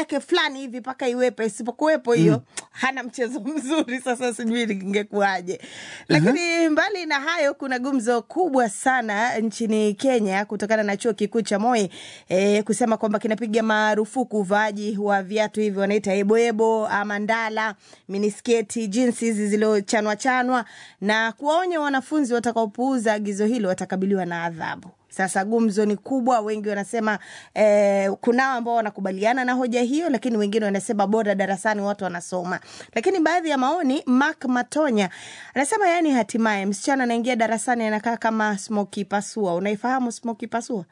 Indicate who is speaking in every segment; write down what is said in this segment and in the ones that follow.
Speaker 1: yake fulani hivi mpaka iwepo, isipokuwepo hiyo hana mchezo mzuri. Sasa sijui ingekuwaje, lakini mbali na hayo, kuna gumzo kubwa sana nchini Kenya kutokana na chuo kikuu cha Moi eh, kusema kwamba kinapiga marufuku uvaaji wa viatu hivi wanaita eboebo ama ndala, minisketi, jinsi hizi zilizochanwa chanwa na kuwaonya wanafunzi watakaopuuza agizo hilo watakabiliwa na adhabu. Sasa gumzo ni kubwa, wengi wanasema eh, kunao ambao wanakubaliana na hoja hiyo, lakini wengine wanasema bora darasani watu wanasoma. Lakini baadhi ya maoni, Mark Matonya anasema yani, hatimaye msichana anaingia darasani anakaa kama Smoky Pasua. Unaifahamu Smoky Pasua?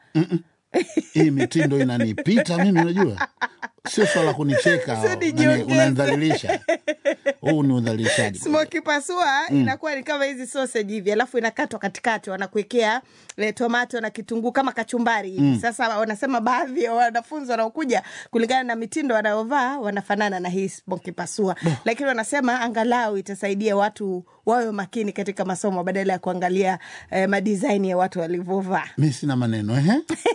Speaker 2: hii mitindo inanipita mimi, unajua sio swala kunicheka,
Speaker 1: Sio
Speaker 2: nani-
Speaker 1: nijiongeze.
Speaker 2: unanidhalilisha. Huu ni udhalilishaji.
Speaker 1: Smoky pasua inakuwa ni kama hizi sausage hivi, alafu inakatwa katikati, wanakuwekea eh, tomato na kitunguu kama kachumbari hivi. Sasa wanasema baadhi ya wanafunzi wanaokuja kulingana na mitindo wanayovaa wanafanana na hii smoky pasua, lakini wanasema angalau itasaidia watu wawe makini katika masomo badala ya kuangalia eh, madisaini ya watu walivyovaa.
Speaker 2: Mi sina maneno ehe.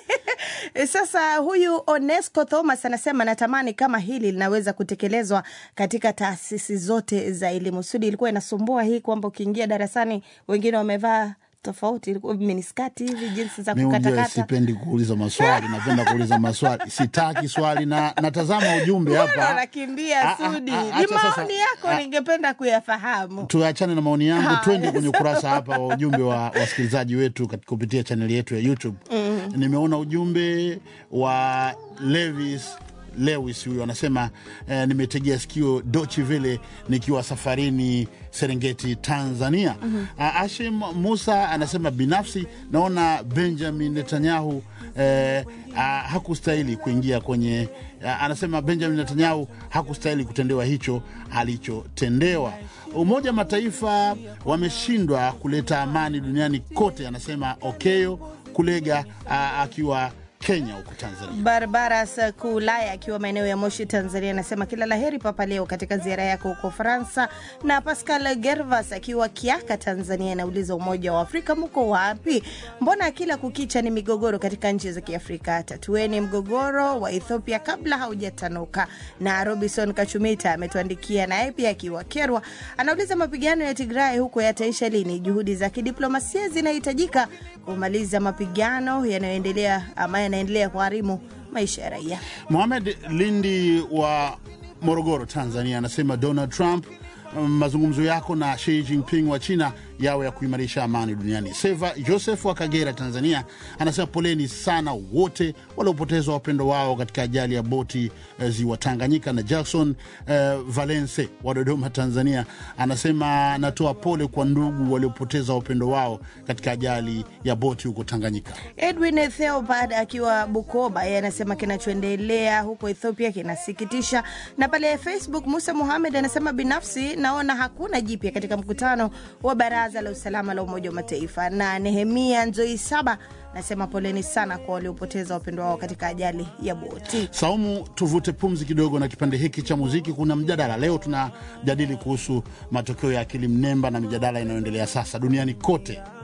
Speaker 1: E, Sasa huyu Onesco Thomas anasema natamani kama hili linaweza kutekelezwa katika taasisi zote za elimu. Sudi ilikuwa inasumbua hii kwamba ukiingia darasani wengine wamevaa tofauti, ilikuwa miniskati hivi, jinsi za
Speaker 2: Mi unajua
Speaker 1: kukatakata.
Speaker 2: sipendi kuuliza maswali, napenda kuuliza maswali, sitaki swali na natazama ujumbe
Speaker 1: Mbona
Speaker 2: hapa.
Speaker 1: unakimbia
Speaker 2: Ah, ah,
Speaker 1: Sudi?
Speaker 2: ah,
Speaker 1: Ni
Speaker 2: acha sasa.
Speaker 1: maoni yako,
Speaker 2: Ah.
Speaker 1: ningependa kuyafahamu.
Speaker 2: Tuachane na maoni yangu,
Speaker 1: Haya,
Speaker 2: twende kwenye ukurasa hapa wa ujumbe wa wasikilizaji wetu kat- kupitia chaneli yetu ya YouTube. Nimeona ujumbe wa Levis Lewis huyu anasema eh, nimetegea sikio Dochi Vile nikiwa safarini Serengeti, Tanzania. Ah, Ashim Musa anasema binafsi naona Benjamin Netanyahu eh, ah, hakustahili kuingia kwenye ah, anasema Benjamin Netanyahu hakustahili kutendewa hicho alichotendewa. Umoja wa Mataifa wameshindwa kuleta amani duniani kote, anasema Okeyo Kulega ah, akiwa Kenya huko Tanzania.
Speaker 1: Barbaras Kulaya akiwa maeneo ya Moshi, Tanzania, anasema kila laheri Papa Leo katika ziara yako huko Faransa. Na Pascal Gervas akiwa Kiaka, Tanzania, anauliza Umoja wa Afrika mko wapi? Mbona kila kukicha ni migogoro katika nchi za Kiafrika? Tatueni mgogoro wa Ethiopia kabla haujatanuka. Na Robinson Kachumita ametuandikia naye pia akiwa Kerwa, anauliza mapigano ya Tigray huko yataisha lini? Juhudi za kidiplomasia zinahitajika kumaliza mapigano yanayoendelea ama yanaendelea kuharimu maisha ya raia.
Speaker 2: Mohamed Lindi wa Morogoro, Tanzania, anasema Donald Trump, mm, mazungumzo yako na Xi Jinping wa China yawe ya kuimarisha amani duniani. Seva Joseph wa Kagera, Tanzania, anasema poleni sana wote waliopoteza wapendo wao katika ajali ya boti eh, ziwa Tanganyika. Na Jackson eh, Valence wa Dodoma, Tanzania, anasema anatoa pole kwa ndugu waliopoteza wapendo wao katika ajali ya boti huko Tanganyika.
Speaker 1: Edwin Theobald akiwa Bukoba, yeye anasema kinachoendelea huko Ethiopia kinasikitisha. Na pale Facebook, Musa Muhamed anasema binafsi naona hakuna jipya katika mkutano wa Baraza la Usalama la Umoja wa Mataifa. Na Nehemia Nzoi Saba anasema poleni sana kwa waliopoteza wapendwa wao katika ajali ya boti.
Speaker 2: Saumu, tuvute pumzi kidogo na kipande hiki cha muziki. Kuna mjadala leo, tunajadili kuhusu matokeo ya akili mnemba na mijadala inayoendelea sasa duniani kote